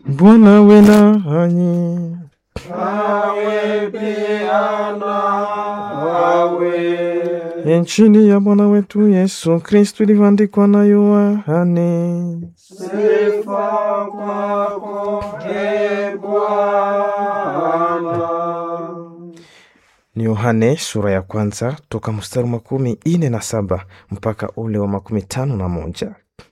Bwana awe nanyi. Nawe pia nawe. Injili ya Bwana wetu Yesu Kristu ilivyoandikwa na Yohane. Sifa kwako, e Bwana. Ni Yohane sura ya kwanza toka mstari makumi ine na saba mpaka ule wa makumi tano na moja.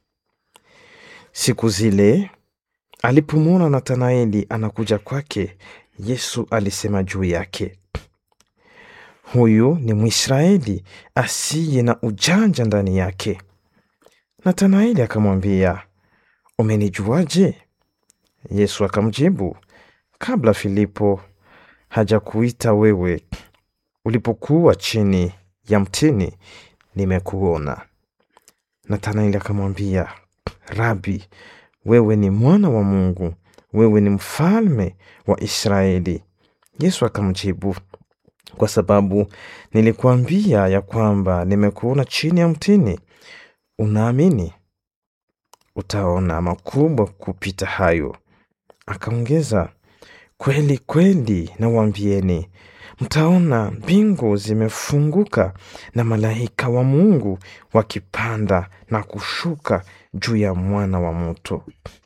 Siku zile alipomwona Nathanaeli anakuja kwake, Yesu alisema juu yake, huyu ni Mwisraeli asiye na ujanja ndani yake. Nathanaeli akamwambia, umenijuaje? Yesu akamjibu, kabla Filipo hajakuita wewe, ulipokuwa chini ya mtini, nimekuona. Nathanaeli akamwambia, Rabi, wewe ni mwana wa Mungu, wewe ni mfalme wa Israeli. Yesu akamjibu, kwa sababu nilikuambia ya kwamba nimekuona chini ya mtini, unaamini? Utaona makubwa kupita hayo. Akaongeza, kweli kweli nawaambieni, mtaona mbingu zimefunguka na malaika wa Mungu wakipanda na kushuka juu ya mwana wa mtu.